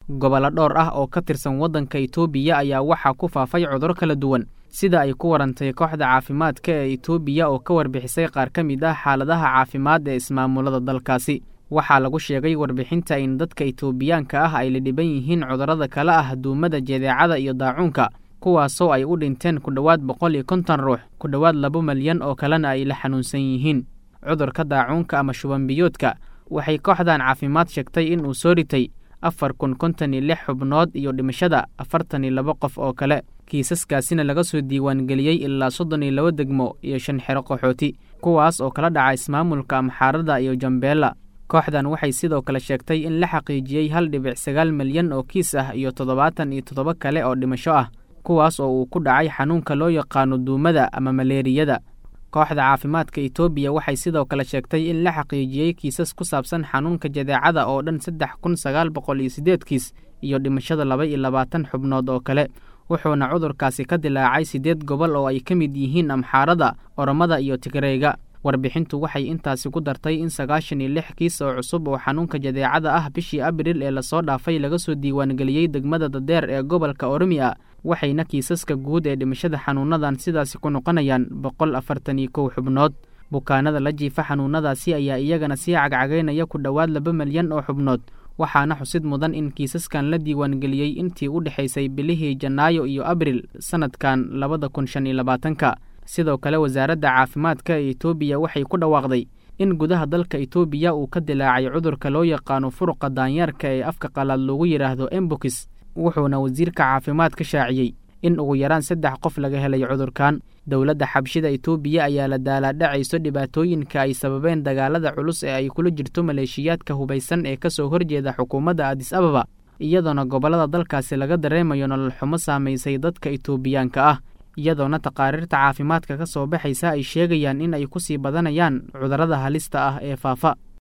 gobollo dhowr ah oo ka tirsan waddanka itoobiya ayaa waxaa ku faafay cuduro kala duwan sida ay ku warantay kooxda caafimaadka ee itoobiya oo ka warbixisay qaar ka mid ah xaaladaha caafimaad ee ismaamulada dalkaasi waxaa lagu sheegay warbixinta in dadka itoobiyaanka ah ay la dhiban yihiin cudurrada kale ah duumada jadeecada iyo daacuunka kuwaasoo ay u dhinteen ku dhowaad boqol iyo konton ruux ku dhowaad laba malyan oo kalena ay la xanuunsan yihiin cudurka daacuunka ama shubanbiyoodka waxay kooxdan caafimaad sheegtay in uu soo ritay afar kun konton iyo lix xubnood iyo dhimashada afartan iyo laba qof oo kale kiisaskaasina laga soo diiwaangeliyey ilaa soddon iyo laba degmo iyo shan xero qaxooti kuwaas oo kala dhaca ismaamulka amxaarada iyo jambeella kooxdan waxay sidoo kale sheegtay in la xaqiijiyey hal dhibic sagaal milyan oo kiis ah iyo toddobaatan iyo toddoba kale oo dhimasho ah kuwaas oo uu ku dhacay xanuunka loo yaqaano duumada ama maleeriyada kooxda caafimaadka itoobiya waxay sidoo kale sheegtay in la xaqiijiyey kiisas ku saabsan xanuunka jadeecada oo dhan saddex kun sagaal boqol iyo siddeed kiis iyo dhimashada laba iyo labaatan xubnood oo kale wuxuuna cudurkaasi ka dilaacay siddeed gobol oo ay ka mid yihiin amxaarada oromada iyo tigreega warbixintu waxay intaasi ku dartay in sagaashan iyo lix kiis oo cusub oo xanuunka jadeecada ah bishii abril ee lasoo dhaafay laga soo diiwaangeliyey degmada dadeer ee gobolka oromiya waxayna kiisaska guud ee dhimashada xanuunadan sidaasi ku noqonayaan boqol afartan iyo kow xubnood bukaanada la jiifa xanuunadaasi ayaa iyagana sii cagcagaynaya ku dhowaad laba milyan oo xubnood waxaana xusid mudan in kiisaskan la diiwaangeliyey intii u dhexaysay bilihii janaayo iyo abril sannadkan labada kun shan iyo labaatanka sidoo kale wasaaradda caafimaadka ee itoobiya waxay ku dhawaaqday in gudaha dalka itoobiya uu ka dilaacay cudurka loo yaqaano furuqa daanyeerka ee afka qalaad loogu yidhaahdo embokis wuxuuna wasiirka caafimaad ka shaaciyey in ugu yaraan saddex qof laga helay cudurkan dowladda xabshida itoobiya ayaa la daalaadhacayso dhibaatooyinka ay sababeen dagaalada culus ee ay kula jirto maleeshiyaadka hubaysan ee ka soo horjeeda xukuumadda adis ababa iyadoona gobollada dalkaasi laga dareemayo nolol xumo saamaysay dadka itoobiyaanka ah iyadoona taqaariirta caafimaadka ka soo baxaysa ay sheegayaan in ay ku sii badanayaan cudurrada halista ah ee faafa